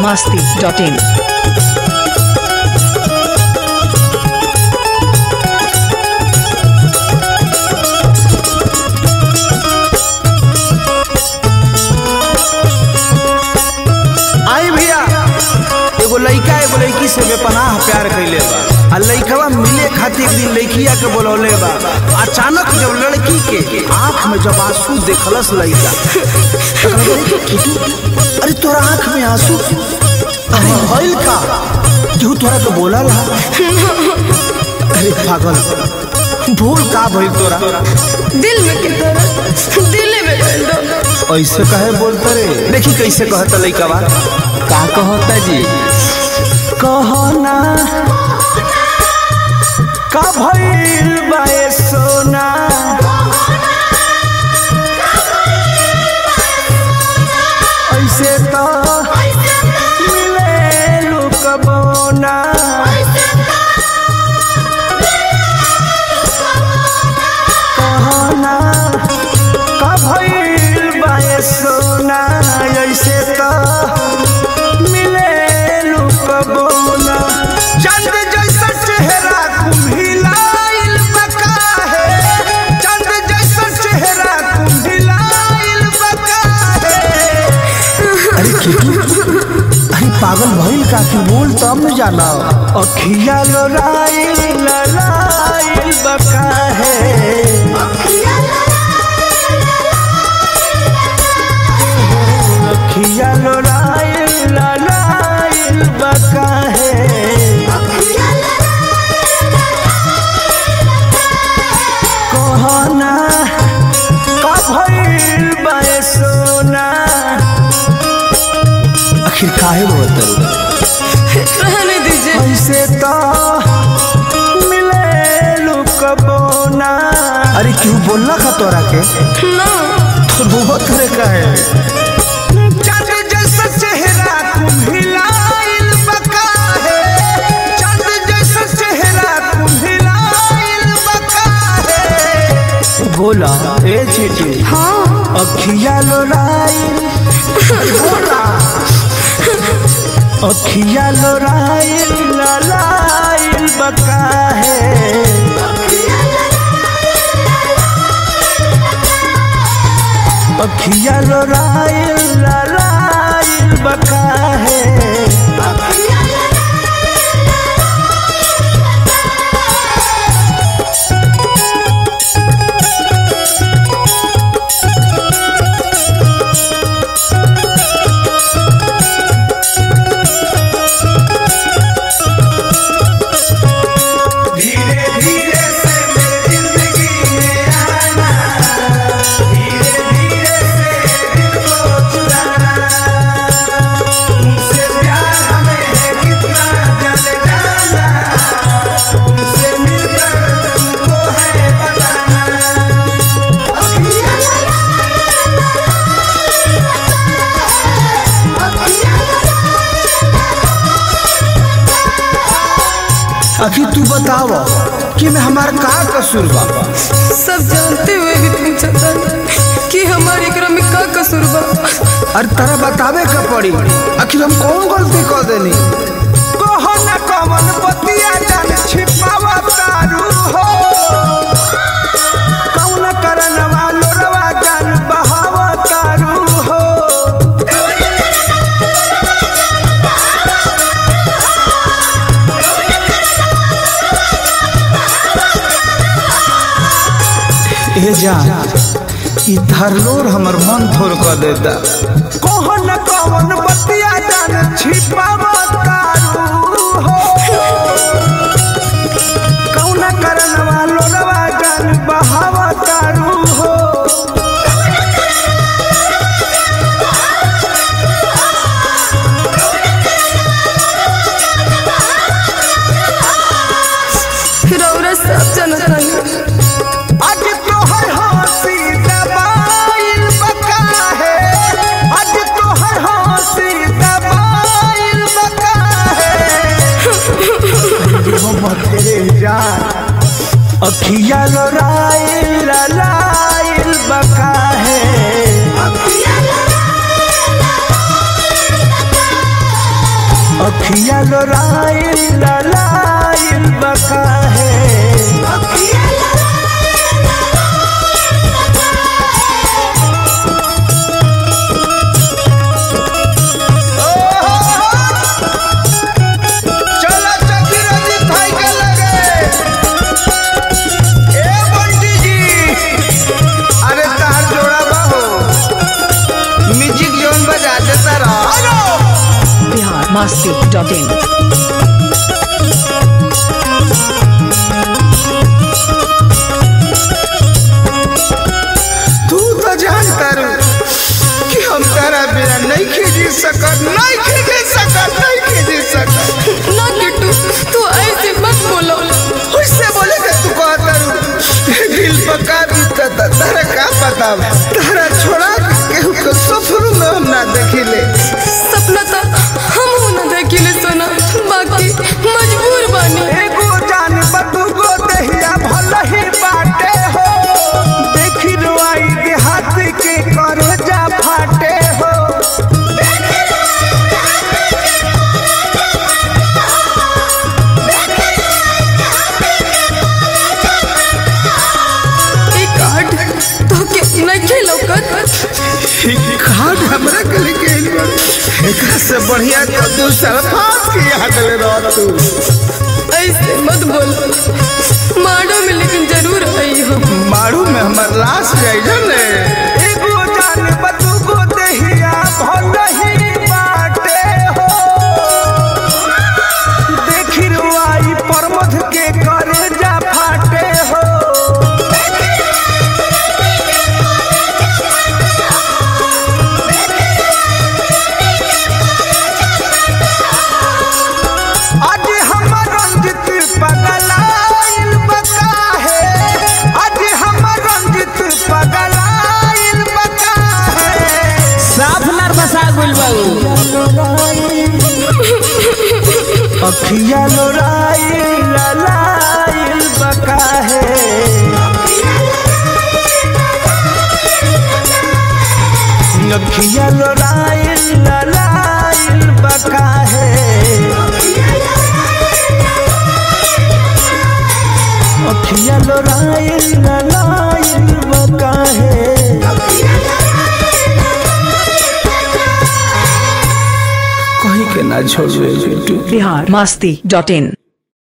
masti.in. आई भैया एगो लइका एगो लइकी से बेपनाह प्यार कैले बा आ लइकवा मिले खातिर एक दिन लइकिया के बोलौले बा अचानक जब लड़की के आंख में जब आंसू देखलस लइका तो कहले, "अरे किटू, अरे तोरा आंख में आंसू अरे भइल का केहू तोरा के बोला ला अरे पागल भूल का भइल तोरा दिल में की तरह दिल में कर दो ऐसे कहे बोलते रे देखी कैसे कहता लइकवा का कहता जी कहना का भइल बाए सोना ऐसे तो मिले लुकबोना कहना का भइल बाए सोना ऐसे तो मिले लुकबोना चंद जैसा चेहरा कुम्हिलाइल बका है चंद जैसा चेहरा कुम्हिलाइल बका है अरे किटू अरे पागल भइल का तू बोल तब न जाना अखिया लोराइल ललाइल बका है अखिया लोराइल ललाइल बका है कहना का भइल बाए सोना आखिर काहे बोलत रहने दीजिए ऐसे तो मिले लुकबोना अरे क्यों बोलना का तोरा के ना तो बहुत रे का है चंद जैसा चेहरा कुम्हिलाइल बका है चंद जैसा चेहरा कुम्हिलाइल बका है बोला ए चीटी हाँ अखिया लोराइल बोला अखिया लोराइल ललाइल बका है अखिया लोराइल ललाइल बका है धीरे धीरे से मेरी जिंदगी में आना धीरे धीरे से दिल को चुराना तुमसे प्यार हमें है कितना जल जाना तुमसे मिलकर तुमको है बताना अखी तू बताव कि मैं हमार का कसूर बा सब जानते हुए भी पूछा था कि हमारे एकरा में का कसूर बा अरे तारा बतावे का पड़ी आखिर हम कौन गलती कर देनी कहो न कवन बतिया जान छिपावा तारू हो कौन करन वालो रवा जान बहावा तारू हो ए जान ई धरलोर हमर मन थोर कर देता कौन न कौन बतिया जान छिपावा तारू हो कौन करन वालो रवा जान बहावा तारू हो रौरा सब जानता है आज तोहर हंसी दबाइल बका है आज तोहर हंसी दबाइल बका है मोहम्मद तेरे जान अखिया लोराइल ललाइल बका है अखिया लोराइल ललाइल बका है चला चकी रजी खाई के लगे ए बंटी जी अरे तार जोड़ा बाहो म्यूजिक जोन बजा देता रहो बिहार मस्ती डॉट इन तू तो जानता रू कि हम तारा बिना नहीं खींच सकत नहीं खींच सकत नहीं खींच सकत ना किट्टू तू ऐसे मत बोलो उससे बोले कि तू कहता रू दिल पका बीतत तारा का पता बा? तारा छोड़ा के केहू के सफर में हम ना देखिले सपना था हम हूं ना देखिले सोना बाकी मजबूर बानी एगो जान बदुगो देहिया भल ही बाटे हो देखी रुआई देहात के कर जा फाटे हो एक कार्ड तो के नहीं खेलो कर खाद हमरा के लेके आइल बा एकरा से बढ़िया तो तू सरफास के याद ले रह तू ऐसे मत बोलो माडो में लेकिन जरूर आई हो मारू में हमर लाश जाई जने एगो जान बदुगो देहिया भल ही बाटे हो देखी रुआई परमध के करे जा फाटे हो आज हमर रंजित पगलाइल बका है आज हमर रंजित पगलाइल बका है साफ नर बसा गुल बाबू अखिया लोराइल ललाइल बका है अखिया लोराइल ललाइल बका है अखिया लोराइल ललाइल बका है कहीं के ना छोड़े बिट्टू बिहार मस्ती डॉट इन